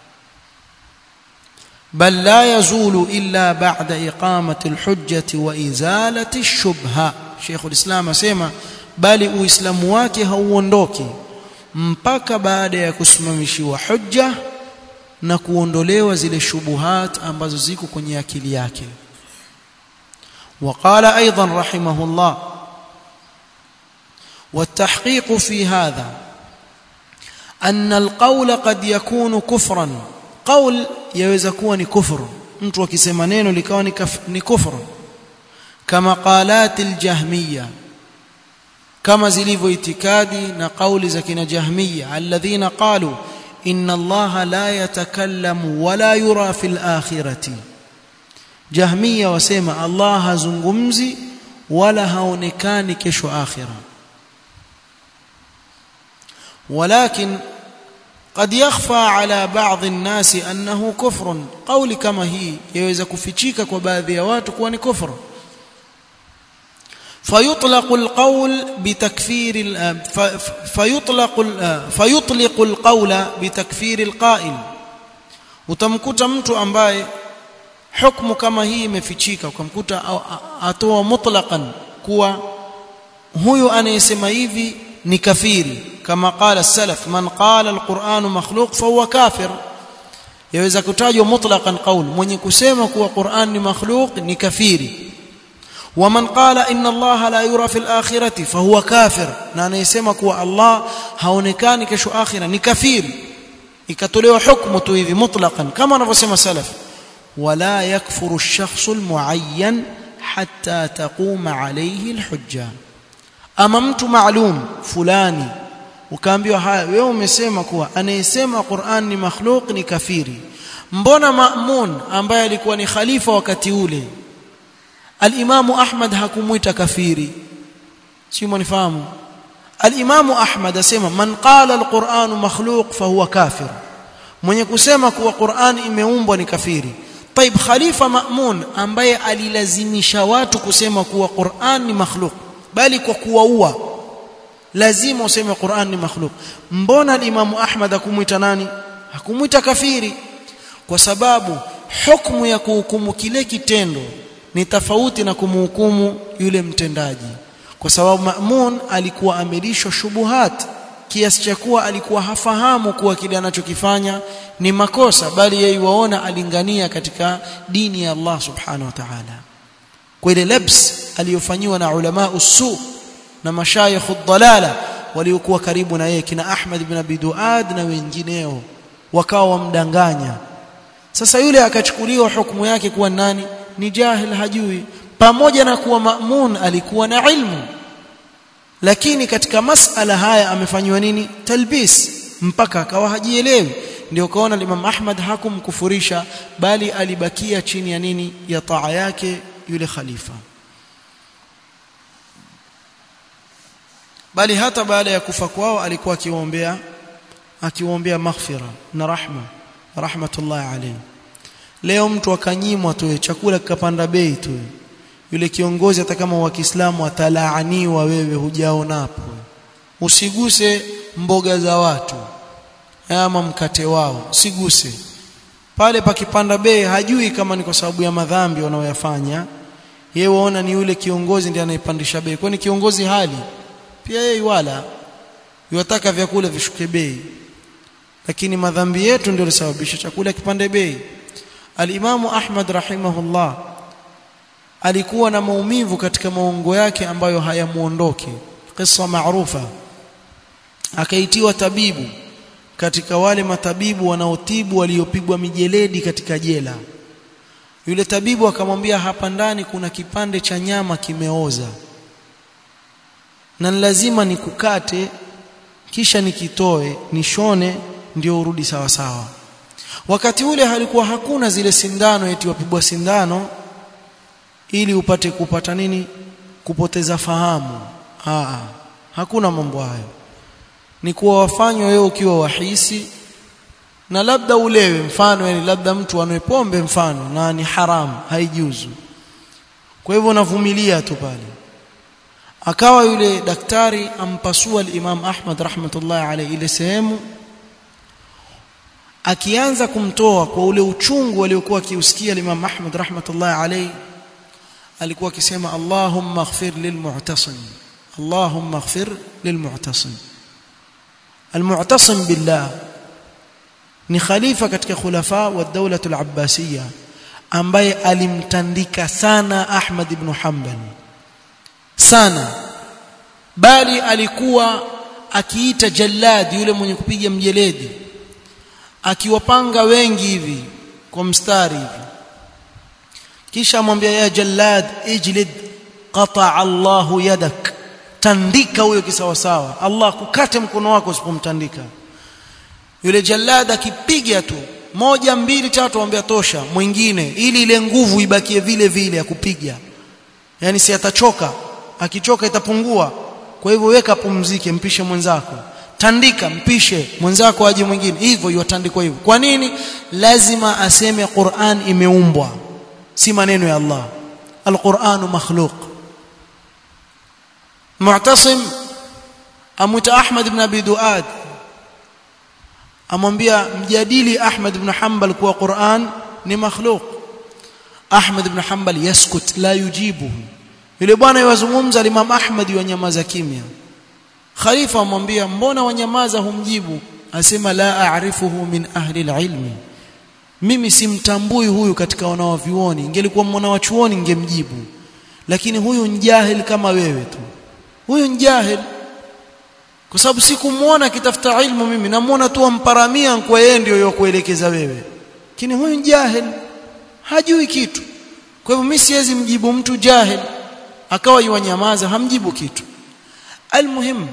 Speaker 1: بل لا يزول إلا بعد إقامة الحجة وإزالة الشبهة شيخ الإسلام أسيما bali uislamu wake hauondoki mpaka baada ya kusimamishiwa hujja na kuondolewa zile shubuhat ambazo ziko kwenye akili yake وقال ايضا رحمه الله والتحقيق في هذا ان القول قد يكون كفرا قول yaweza kuwa ni kufuru mtu akisema neno likawa ni, ni kufuru kama qalati aljahmiya kama zilivyo itikadi na kauli za kina jahmiya alladhina qalu inna allaha la yatakallamu wala yura fil akhirati jahmiya wasema allah hazungumzi wala haonekani kesho akhira walakin قد يخفى على بعض الناس انه كفر قول كما هي يaweza kufichika kwa baadhi ya watu kuwa ni kufur فيطلق القول بتكفير فيطلق فيطلق القول بتكفير القائل utamkuta mtu ambaye hukumu kama hii imefichika ukamkuta atoa mutlaqan kuwa huyu anayesema hivi ni kafiri kama qala salaf man qala alquran makhluq fahuwa kafir yaweza kutajwa mutlaqan qaul mwenye kusema kuwa Qur'an ni makhluq ni kafiri waman qala inna Allah la yura fil akhirati fahuwa kafir na anayesema kuwa Allah haonekani kesho akhira ni kafiri ikatolewa hukumu tu hivi mutlaqan kama wanavyosema salaf wala yakfuru ash-shakhsu al-muayyan hatta taquma alayhi al-hujja ama mtu maalum fulani ukaambiwa haya wewe umesema kuwa anayesema Qur'an ni makhluk ni kafiri mbona Ma'mun ambaye alikuwa ni khalifa wakati ule al-Imamu Ahmad hakumuita kafiri si mnifahamu al-Imamu Ahmad asema man qala al-Qur'an makhluq fahuwa kafir mwenye kusema kuwa Qur'an imeumbwa ni kafiri طيب khalifa Ma'mun ambaye alilazimisha watu kusema kuwa Qur'an ni makhluk bali kwa kuwaua lazima useme Qur'an ni makhluk mbona al-Imam Ahmad hakumuita nani hakumuita kafiri kwa sababu hukumu ya kuhukumu kile kitendo ni tofauti na kumhukumu yule mtendaji kwa sababu Ma'mun alikuwa amelishwa shubuhat kiasi cha kuwa alikuwa hafahamu kuwa kile anachokifanya ni makosa bali yeye waona alingania katika dini ya Allah subhanahu wa ta'ala kwa ile labs aliyofanyiwa na ulama usu na mashayikh ad-dalala waliokuwa karibu na yeye kina Ahmad ibn Abi Duad na wengineo wakawa wamdanganya sasa yule akachukuliwa hukumu yake kuwa nani ni jahil hajui pamoja na kuwa Ma'mun alikuwa na ilmu lakini katika masala haya amefanywa nini talbis mpaka akawa hajielewi ndio kaona Imam Ahmad hakumkufurisha bali alibakia chini ya nini ya taa yake yule khalifa bali hata baada ya kufa kwao alikuwa akiwaombea akiwaombea maghfira na rahma rahmatullah alayhi leo mtu akanyimwa tu chakula kikapanda bei tu yule kiongozi hata kama wa Kiislamu atalaaniwa wewe hujaonapo usiguse mboga za watu ama mkate wao usiguse pale pakipanda bei hajui kama ni kwa sababu ya madhambi wanaoyafanya yeye waona ni yule kiongozi ndiye anayepandisha bei kwani kiongozi hali pia yeye wala yataka vyakula vishuke bei lakini madhambi yetu ndio yalisababisha chakula kipande bei Al-Imamu Ahmad rahimahullah alikuwa na maumivu katika maungo yake ambayo hayamuondoki kisa maarufa akaitiwa tabibu katika wale matabibu wanaotibu waliopigwa mijeledi katika jela yule tabibu akamwambia hapa ndani kuna kipande cha nyama kimeoza na lazima nikukate kisha nikitoe nishone ndio urudi sawa sawa wakati ule halikuwa hakuna zile sindano eti wapigwa sindano ili upate kupata nini kupoteza fahamu Aa, hakuna mambo hayo ni kuwa wafanywa wewe ukiwa wahisi na labda ulewe mfano yani labda mtu anwe pombe mfano na ni haramu haijuzu kwa hivyo unavumilia tu pale akawa yule daktari ampasua al-Imam Ahmad rahmatullah alayhi ile sehemu akianza kumtoa kwa ule uchungu aliokuwa akiusikia al-Imam Ahmad rahmatullah alayhi alikuwa akisema Allahumma ighfir lilmu'tasim Allahumma ighfir lilmu'tasim المعتصم بالله ni khalifa katika khulafa wa dawla al-abbasiyya ambaye alimtandika sana Ahmad ibn Hanbal sana bali alikuwa akiita jallad yule mwenye kupiga mjeledi akiwapanga wengi hivi kwa mstari hivi kisha amwambia ya jallad ijlid qata Allahu yadak tandika huyo kisawasawa Allah kukate mkono wako usipomtandika yule jallad akipiga tu moja mbili tatu ambia tosha mwingine ili ile nguvu ibakie vile vile ya kupiga yani si atachoka akichoka itapungua kwa hivyo weka pumzike mpishe mwenzako tandika mpishe mwenzako aje mwingine hivyo yotandikwa hivyo kwa nini lazima aseme Qur'an imeumbwa si maneno ya Allah al-Qur'an makhluq Mu'tasim amuita Ahmad ibn Abi Duad amwambia mjadili Ahmad ibn Hanbal kuwa Qur'an ni makhluq Ahmad ibn Hanbal yaskut la yujibuhu yule bwana yawazungumza Imam Ahmad wanyamaza kimya khalifa amwambia mbona wanyamaza humjibu asema la a'rifuhu min ahli alilmi mimi simtambui huyu katika wanawavyuoni ingelikuwa mwana wa chuoni ningemjibu lakini huyu njahil kama wewe tu huyu njahil kwa sababu sikumuona akitafuta ilmu mimi namuona tu amparamia kwa yeye ndio yokuelekeza wewe lakini huyu njahil hajui kitu kwa hivyo mimi siwezi mjibu mtu jahil akawa yuwanyamaza hamjibu kitu almuhim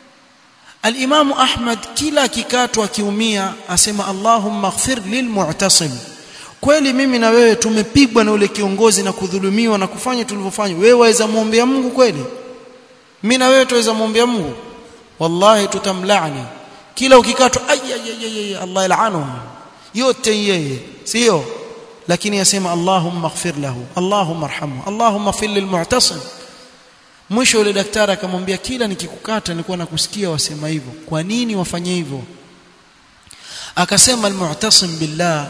Speaker 1: الامام احمد kila kikatwa akiumia asema Allahumma ighfir lilmu'tasim kweli mimi na wewe tumepigwa na ule kiongozi na kudhulumiwa na kufanya tulivyofanya wewe waweza muombea Mungu kweli mimi na wewe tuweza muombea Mungu wallahi tutamlaani kila ukikatwa ay Allah ilaanu yote yeye sio lakini yasema Allahumma ighfir lahu Allahumma arhamhu Allahumma fil lilmu'tasim mwisho yule daktari akamwambia kila nikikukata nilikuwa nakusikia wasema hivyo kwa nini wafanye hivyo akasema almu'tasim billah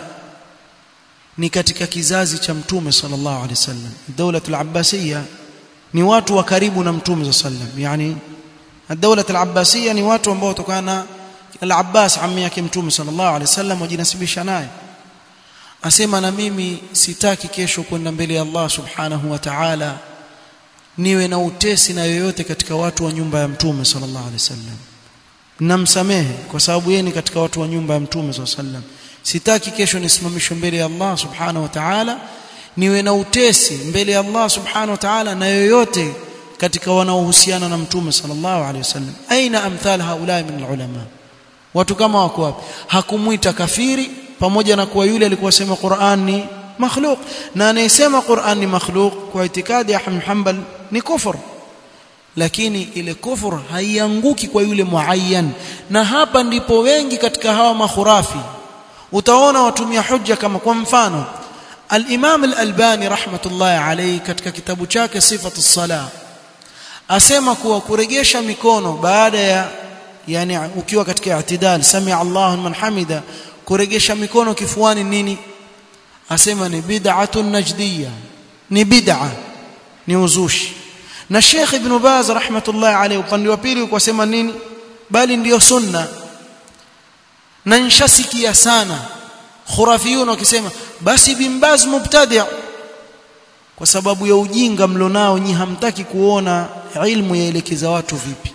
Speaker 1: ni katika kizazi cha mtume sallallahu alaihi wasallam dawla al-abbasiyya ni watu wa karibu na mtume sallallahu alaihi wasallam yani dawla al-abbasiyya ni watu ambao tokana al-abbas ammi yake mtume sallallahu alaihi wasallam wajinasibisha naye asema na mimi sitaki kesho kwenda mbele ya Allah subhanahu wa ta'ala niwe na utesi na yoyote katika watu wa nyumba ya mtume sallallahu alaihi wasallam namsamehe kwa sababu yeye ni katika watu wa nyumba ya mtume sallallahu alaihi wasallam sitaki kesho nisimamishwe mbele ya Allah subhanahu wa ta'ala niwe na utesi mbele ya Allah subhanahu wa ta'ala na yoyote katika wanaohusiana na mtume sallallahu alaihi wasallam aina amthal haula min ulama watu kama wako wapi hakumuita kafiri pamoja na kuwa yule alikuwa sema Qur'an ni makhluq na anayesema Qur'an ni makhluq kwa itikadi ya Ahmad Hanbal ni kufur lakini ile kufur haianguki kwa yule muayyan na hapa ndipo wengi katika hawa makhurafi utaona watumia hujja kama kwa mfano al-Imam al-Albani rahmatullahi alayhi katika kitabu chake sifatu sala asema kuwa kuregesha mikono baada ya yani ukiwa katika i'tidal sami Allahu man hamida kuregesha mikono kifuani nini asema ni bid'atun najdiyya ni bid'a ni uzushi na Sheikh Ibn Baz rahmatullahi alayhi upande wa pili ukasema nini bali ndiyo sunna na nshasikia sana khurafiyun wakisema basi Ibn Baz mubtadi' kwa sababu ya ujinga mlionao nyi hamtaki kuona ilmu yaelekeza watu vipi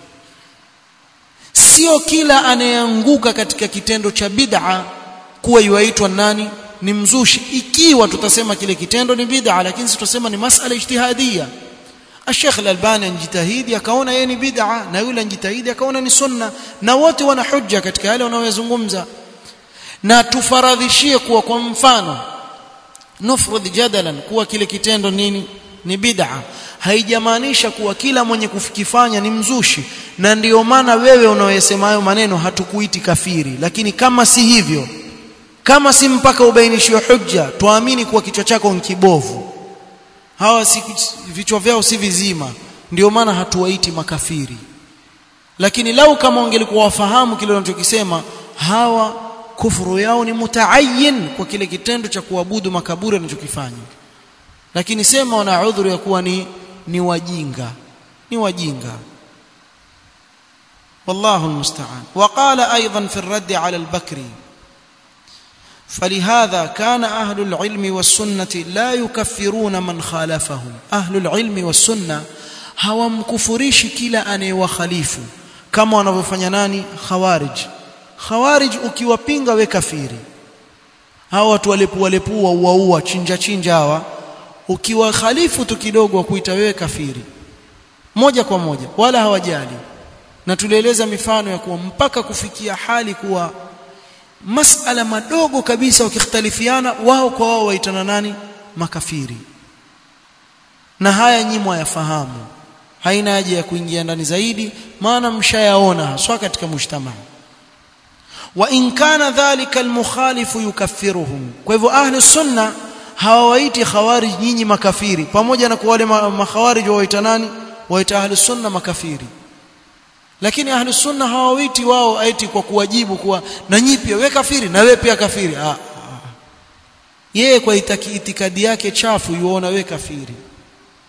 Speaker 1: sio kila anayeanguka katika kitendo cha bid'a kuwa yuaitwa nani ni mzushi ikiwa tutasema kile kitendo ni bid'a lakini tutasema ni masala ijtihadia Sheikh Al-Albani anjitahidi akaona yeye ni bid'a na yule anjitahidi akaona ni sunna na wote wana hujja katika yale wanayozungumza na tufaradhishie kuwa kwa mfano nufrud jadalan kuwa kile kitendo nini ni bid'a haijamaanisha kuwa kila mwenye kukifanya ni mzushi na ndiyo maana wewe unaoyesema hayo maneno hatukuiti kafiri lakini kama si hivyo kama si mpaka ubainishiwe hujja tuamini kuwa kichwa chako ni kibovu hawa si vichwa vyao si vizima ndio maana hatuwaiti makafiri lakini lau kama wangelikuwa wafahamu kile wanachokisema hawa kufuru yao ni mutaayin kwa kile kitendo cha kuabudu makaburi wanachokifanya lakini sema wana udhuru ya kuwa ni ni wajinga ni wajinga والله المستعان وقال ايضا في الرد على البكري فلهذا كان اهل العلم والسنه لا يكفرون من خالفهم اهل العلم والسنه hawamkufurishi kila anayewakhalifu kama wanavyofanya nani khawarij khawarij ukiwapinga we kafiri hawa watu walepua lepua uaua chinja chinja hawa ukiwakhalifu tu kidogo wa kuita wewe kafiri moja kwa moja wala hawajali na tulieleza mifano ya kuwa mpaka kufikia hali kuwa masala madogo kabisa wakikhtalifiana wao kwa wao waitana nani makafiri na haya nyimwa yafahamu haina haja ya kuingia ndani zaidi maana mshayaona haswa katika mujtamaa wa in kana dhalika almukhalifu yukaffiruhum kwa hivyo ahli sunna hawawaiti khawarij nyinyi makafiri pamoja na kwa wale makhawarij waita nani waita ahli sunna makafiri lakini ahli sunna hawawaiti wao aiti kwa kuwajibu kuwa na nyinyi pia we kafiri na we pia kafiri ah, ah. yeye kwa itaki itikadi yake chafu yuona we kafiri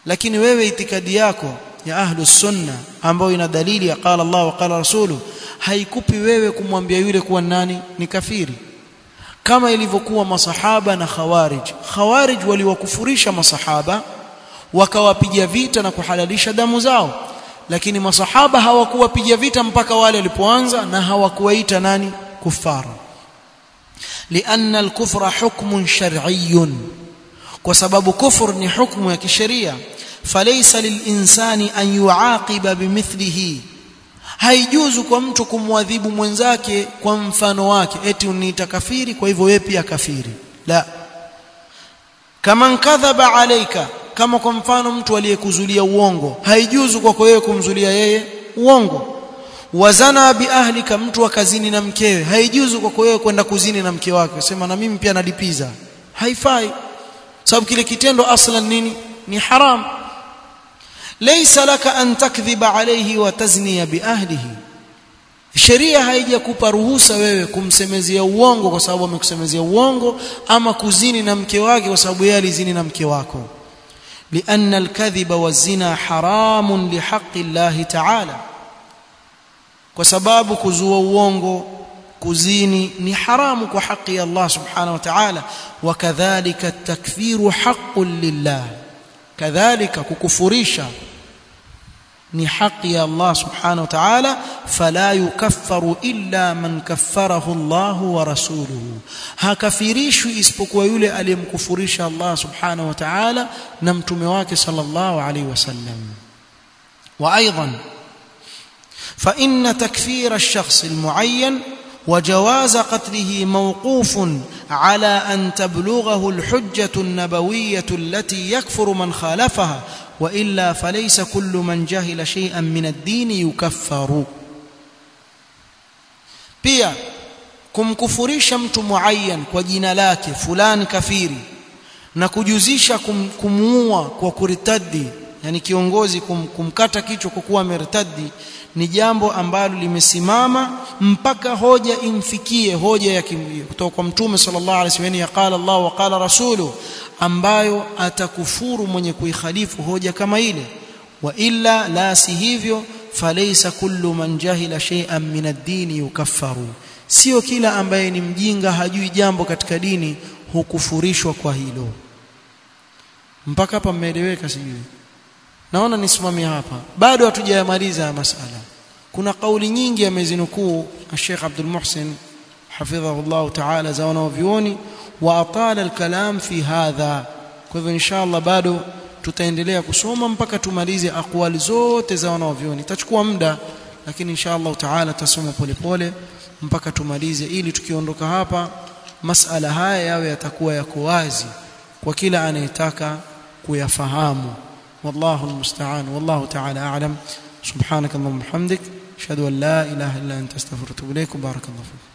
Speaker 1: lakini wewe itikadi yako ya ahlus sunna ambayo ina dalili ya qala Allah wa qala rasulu haikupi wewe kumwambia yule kuwa nani ni kafiri kama ilivyokuwa masahaba na khawarij khawarij waliwakufurisha masahaba wakawapiga vita na kuhalalisha damu zao lakini masahaba hawakuwapiga vita mpaka wale walipoanza na hawakuwaita nani kufara لأن الكفر حكم شرعي وسبب كفر ni hukumu ya kisheria فليس للإنسان أن يعاقب بمثله haijuzu kwa mtu kumwadhibu mwenzake kwa mfano wake eti uniita kafiri kwa hivyo wewe pia kafiri la kama kadhaba alaika kama kwa mfano mtu aliyekuzulia uongo haijuzu kwako wewe kumzulia yeye uongo wazana biahlika mtu akazini na mkewe haijuzu kwako wewe kwenda kuzini na mke wake sema na mimi pia nalipiza haifai sababu kile kitendo aslan nini ni haram laysa laka an takdhiba alayhi wa tazniya biahlihi sheria haijakupa ruhusa wewe kumsemezea uongo kwa sababu amekusemezea uongo ama kuzini na mke wake kwa sababu yeye alizini na mke wako لأن الكذب والزنا حرام لحق الله تعالى kwa sababu kuzua uongo kuzini ni haramu kwa haki ya Allah subhanahu wa ta'ala wakadhalika takfiru haqqun lillah kadhalika kukufurisha ni haki ya Allah subhanahu wa ta'ala fala yukaffaru illa man kaffarahu Allah wa rasuluhu hakafirishwi isipokuwa yule aliyemkufurisha Allah subhanahu wa ta'ala na mtume wake sallallahu alayhi wasallam wa aidan فإن تكفير الشخص المعين وجواز قتله موقوف على أن تبلغه الحجة النبوية التي يكفر من خالفها وإلا فليس كل من جهل شيئا من الدين يكفر pia kumkufurisha mtu muayyan kwa jina lake fulani kafiri na kujuzisha kum, kumuua kwa kuritadi yani kiongozi kum, kumkata kichwa kwa kuwa ameritadi ni jambo ambalo limesimama mpaka hoja imfikie hoja ya kutoka kwa mtume sallallahu alaihi wasallam ya qala Allah wa qala rasulu ambayo atakufuru mwenye kuikhalifu hoja kama ile wa illa la si hivyo falaysa kullu man jahila shay'an min ad-din yukaffaru sio kila ambaye ni mjinga hajui jambo katika dini hukufurishwa kwa hilo mpaka hapa mmeeleweka sijui naona nisimamie hapa bado hatujayamaliza masala kuna kauli nyingi amezinukuu Sheikh Abdul Muhsin hafidhahullah ta'ala za wanavyuoni wa atala al-kalam fi hadha kwa hivyo inshallah bado tutaendelea kusoma mpaka tumalize aqwali zote za wanavyuoni itachukua muda lakini inshallah ta'ala tutasoma polepole mpaka tumalize ili tukiondoka hapa masala haya yawe yatakuwa yako wazi kwa kila anayetaka kuyafahamu والله المستعان والله تعالى أعلم سبحانك اللهم وبحمدك أشهد أن لا إله إلا أنت استغفرك وأتوب إليك وبارك الله فيك